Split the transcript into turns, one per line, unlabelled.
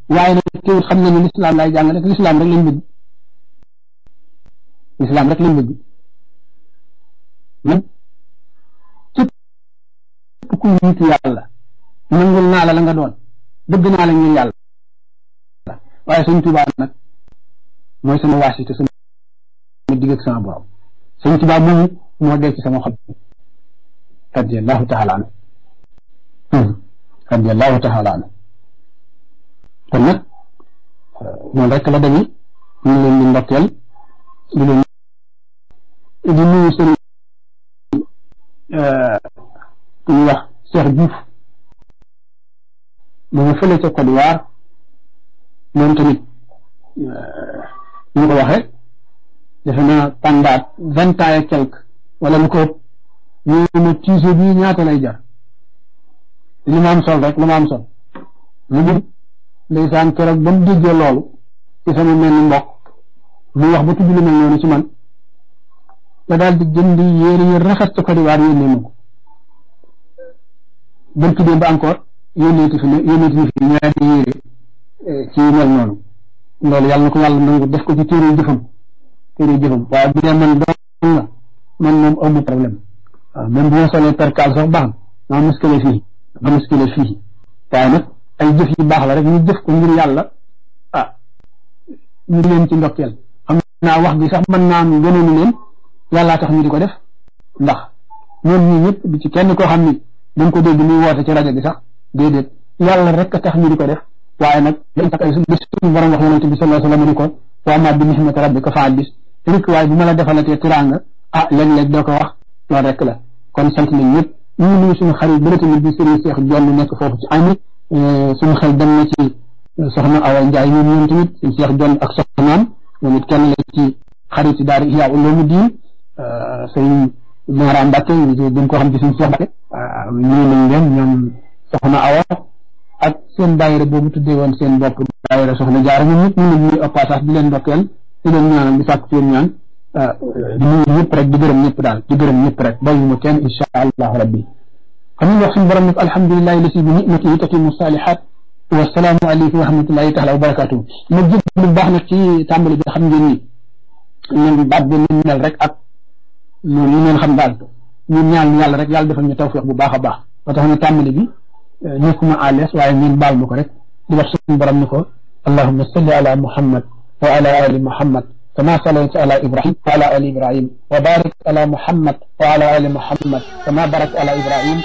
waaye nag teewul xam na ne lislaam laay jàngale te lislaam rek lañ bëgg lislaam rek lañ bëgg nag képp ku nitu yàlla nangul naa la la nga doon bëgg naa la ngir yàlla waaye sëñ Tuubaa nag mooy sama waasite sama digg ak sama borom sëñ Tuubaa moomu moo dee ci sama xol radiyallahu taala anhu radiyallahu taala anhu kon nag noonu rek la demee ñu ngi leen di ndokkeel di leen di nuyu sëñ ku ñuy wax Cheikh Diouf mu nga fële ca Côte d'Ivoire moom tamit ñu ko waxee defe naa pendant vingt ans et quelque wala lu ko ëpp ñu ma tiise bii ñaata lay jar li ma am sol rek lu ma am sol lu mu ndeysaan keroog ba mu déggee loolu ci sama mel ni mbokk mu wax ba tudd lu mel noonu ci man te daal di jënd yéere yi rafet ca Côte d'Ivoire yónnee ma ko bërki démb encore yónneeti fi ne yónneeti fi ñaari yéere ci mel noonu loolu yàlla na ko yàlla nangu def ko ci téere jëfam téere jëfam waaye bu dee man doon la man moom amu problème waaw même bu ma solee percal sax baax na maa muskile fii ma muskile fii waaye nag ay jëf yu baax la rek ñu jëf ko ngir yàlla ah ñu leen ci ndokkeel xam naa wax gi sax mën naa am gënoonu leen yàllaa tax ñu di ko def ndax ñoom ñii ñëpp di ci kenn koo xam ni dañ ko dégg muy woote ci rajo bi sax déedéet yàlla rek a tax ñu di ko def waaye nag dañ tax ay bis suñu borom wax yonente bi sallallahu alayhi wasallam ni ko wa ma bi nihmati rabbika fa haddis rek waaye bu ma la defalatee tiraanga ah léeg-léeg doo ko wax loolu rek la kon sant nañ ñëpp ñu ngi nuyu suñu xarit bële tamit di Serigne Cheikh Jonn nekk foofu ci ami suñu xel dem na ci soxna Awa Ndiaye ñoom ñoom tamit suñu Cheikh Jonn ak soxnaam moom it kenn la ci xarit daara Ihya Ulumuddin sëñ Mara Mbacke dañ ko xam ci suñu Cheikh Mbacke ñu nañ leen ñoom soxna Awa ak seen daayira boobu tuddee woon seen bopp daayira soxna jaara ñoom ñëpp ñu leen ñuy au passage di leen ndokkeel di leen ñaanal di sàkk ci yéen ñaan di nuyu ñëpp rek di gërëm ñëpp daal di gërëm ñëpp rek bàyyi ma kenn insha allahu rabbi xam nga wax suñu borom nag alhamdulilahi lasi bi nicmatihi tatimu salihat wasalaamu aleykum wa rahmatullahi taala wa barakatuhu ma jëg lu baax nag ci tàmbali bi xam ngeen ni ñun baat bi ni mel rek ak noonu ñu ngeen xam daal ñun ñaan yàlla rek yàlla defal ñu tawfiq bu baax a baax ba tax na tàmbali bi nekkuma à l'aise waaye ngeen baal ma ko rek di wax suñu borom ni ko allahumma salli ala muhammad wa ala ali muhammad كما صليت على إبراهيم وعلى آل إبراهيم وبارك على محمد وعلى آل محمد كما باركت على إبراهيم